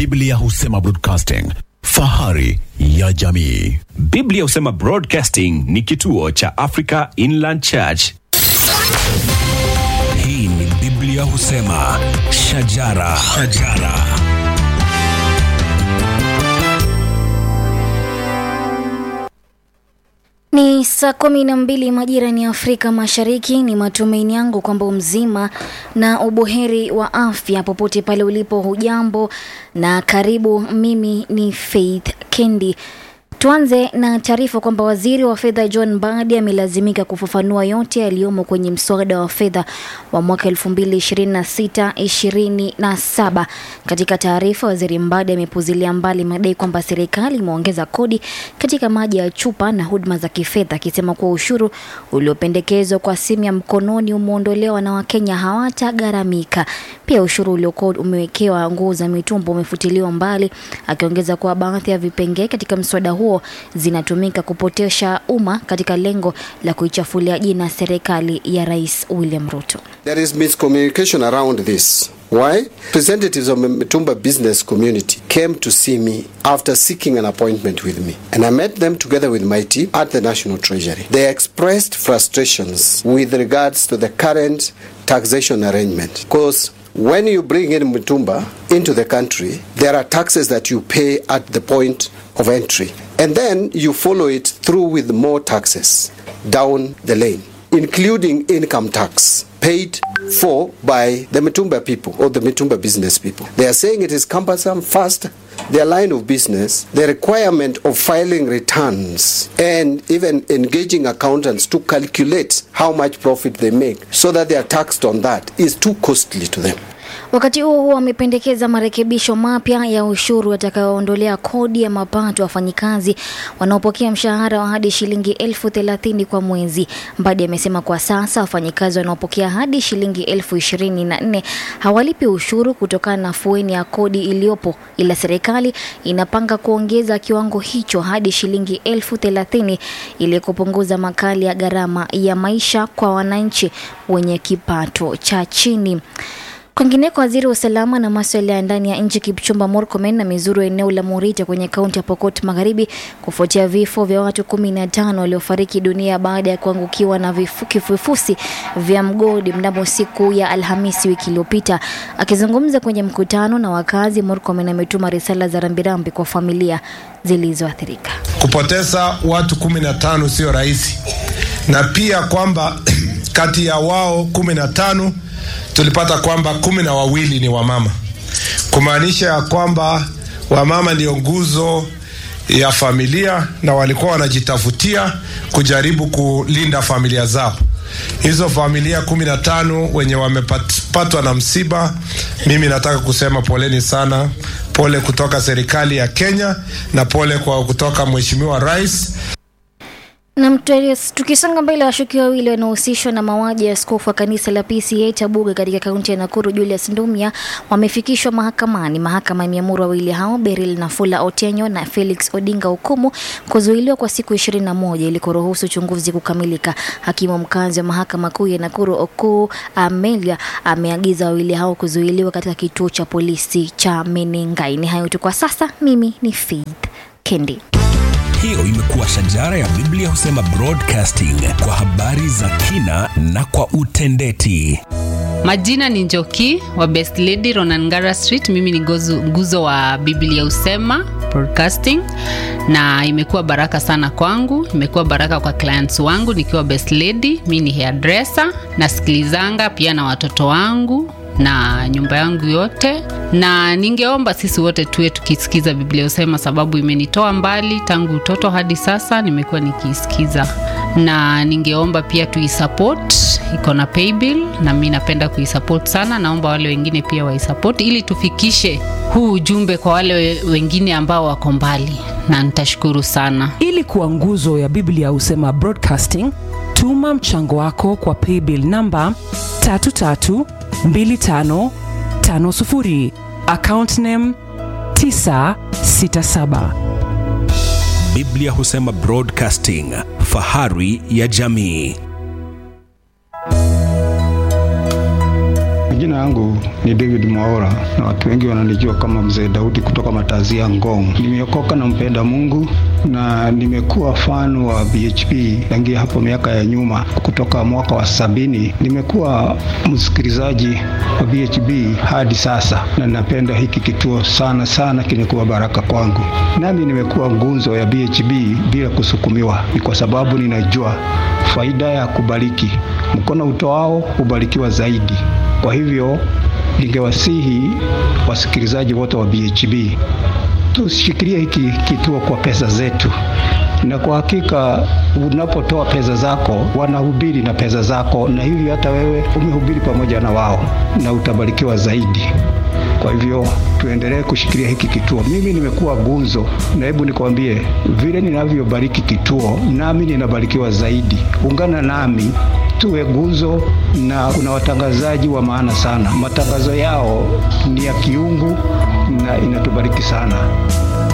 Biblia husema broadcasting, fahari ya jamii. Biblia husema Broadcasting ni kituo cha Africa Inland Church. Hii ni Biblia husema shajara, shajara. Ni saa kumi na mbili majira ni Afrika Mashariki. Ni matumaini yangu kwamba mzima na ubuheri wa afya popote pale ulipo. Hujambo na karibu. Mimi ni Faith Kendi. Tuanze na taarifa kwamba waziri wa fedha John Mbadi amelazimika kufafanua yote yaliyomo kwenye mswada wa fedha wa mwaka 2026-27. Katika taarifa, waziri Mbadi amepuzilia mbali madai kwamba serikali imeongeza kodi katika maji ya chupa na huduma za kifedha, akisema kuwa ushuru uliopendekezwa kwa simu ya mkononi umeondolewa na Wakenya hawatagharamika. Pia ushuru uliokuwa umewekewa nguo za mitumba umefutiliwa mbali, akiongeza kuwa baadhi ya vipengee katika mswada huo zinatumika kupotesha umma katika lengo la kuichafulia jina serikali ya Rais William Ruto. There is miscommunication around this. Why? Representatives of the Mitumba business community came to see me after seeking an appointment with me. And I met them together with my team at the National Treasury. They expressed frustrations with regards to the current taxation arrangement. Because when you bring in Mitumba into the country, there are taxes that you pay at the point of entry. And then you follow it through with more taxes down the lane, including income tax paid for by the Mitumba people or the Mitumba business people. They are saying it is cumbersome, fast, their line of business, the requirement of filing returns, and even engaging accountants to calculate how much profit they make so that they are taxed on that is too costly to them. Wakati huo huo, amependekeza marekebisho mapya ya ushuru yatakayoondolea kodi ya mapato wafanyikazi wanaopokea mshahara wa hadi shilingi elfu thelathini kwa mwezi. Mbadi amesema kwa sasa wafanyikazi wanaopokea hadi shilingi elfu ishirini na nne hawalipi ushuru kutokana na fueni ya kodi iliyopo, ila serikali inapanga kuongeza kiwango hicho hadi shilingi elfu thelathini ili kupunguza makali ya gharama ya maisha kwa wananchi wenye kipato cha chini. Kwingineko, waziri wa usalama na masuala ya ndani ya nchi Kipchumba Murkomen amezuru eneo la Morita kwenye kaunti ya Pokot Magharibi kufuatia vifo vya watu kumi na tano waliofariki dunia baada ya kuangukiwa na vifu- kifufusi vya mgodi mnamo siku ya Alhamisi wiki iliyopita. Akizungumza kwenye mkutano na wakazi, Murkomen ametuma risala za rambirambi kwa familia zilizoathirika. kupoteza watu kumi na tano sio rahisi, na pia kwamba kati ya wao kumi na tano tulipata kwamba kumi na wawili ni wamama, kumaanisha ya kwamba wamama ndio nguzo ya familia na walikuwa wanajitafutia kujaribu kulinda familia zao. Hizo familia kumi na tano wenye wamepatwa na msiba, mimi nataka kusema poleni sana, pole kutoka serikali ya Kenya na pole kwa kutoka Mheshimiwa Rais. Na mtu- tukisonga mbele, washukiwa wawili wanaohusishwa na mauaji ya askofu wa kanisa la PCA Tabuga katika kaunti ya Nakuru Julius Ndumia wamefikishwa mahakamani. Mahakama imeamuru wawili hao Beryl Nafula Otenyo na Felix Odinga Okumu kuzuiliwa kwa siku 21 ili kuruhusu uchunguzi kukamilika. Hakimu mkazi wa mahakama kuu ya Nakuru Okuu Amelia ameagiza wawili hao kuzuiliwa katika kituo cha polisi cha Menengai. Ni hayo tu kwa sasa. Mimi ni Faith Kendi. Hiyo imekuwa shajara ya Biblia husema broadcasting kwa habari za kina na kwa utendeti. Majina ni Njoki wa Best Lady Ronangara Street. Mimi ni gozu- nguzo wa Biblia Usema Broadcasting, na imekuwa baraka sana kwangu, imekuwa baraka kwa clients wangu nikiwa Best Lady. Mi ni hairdresser, nasikilizanga pia na watoto wangu na nyumba yangu yote, na ningeomba sisi wote tuwe tukisikiza Biblia Usema, sababu imenitoa mbali tangu utoto hadi sasa, nimekuwa nikiisikiza, na ningeomba pia tuisupport, iko na paybill na mi napenda kuisupport sana. Naomba wale wengine pia waisupport ili tufikishe huu ujumbe kwa wale we- wengine ambao wako mbali, na nitashukuru sana. ili kuwa nguzo ya biblia husema broadcasting tuma mchango wako kwa paybill namba 332550 account name 967 Biblia husema broadcasting, fahari ya jamii. Majina yangu ni David Mwaora na watu wengi wananijua kama Mzee Daudi kutoka Matazia Ngong. Nimeokoka na mpenda Mungu na nimekuwa fan wa BHP tangia hapo miaka ya nyuma, kutoka mwaka wa sabini. Nimekuwa msikilizaji wa BHP hadi sasa, na napenda hiki kituo sana sana, kimekuwa baraka kwangu. Nami nimekuwa ngunzo ya BHP bila kusukumiwa, ni kwa sababu ninajua faida ya kubariki. Mkono utoao hubarikiwa zaidi. Kwa hivyo ningewasihi wasikilizaji wote wa BHB tushikilie hiki kituo kwa pesa zetu, na kwa hakika unapotoa pesa zako wanahubiri na pesa zako, na hivi hata wewe umehubiri pamoja na wao na utabarikiwa zaidi. Kwa hivyo tuendelee kushikilia hiki kituo. Mimi nimekuwa gunzo, na hebu nikwambie, vile ninavyobariki kituo, nami ninabarikiwa zaidi. Ungana nami tuwe gunzo, na kuna watangazaji wa maana sana. Matangazo yao ni ya kiungu na inatubariki sana.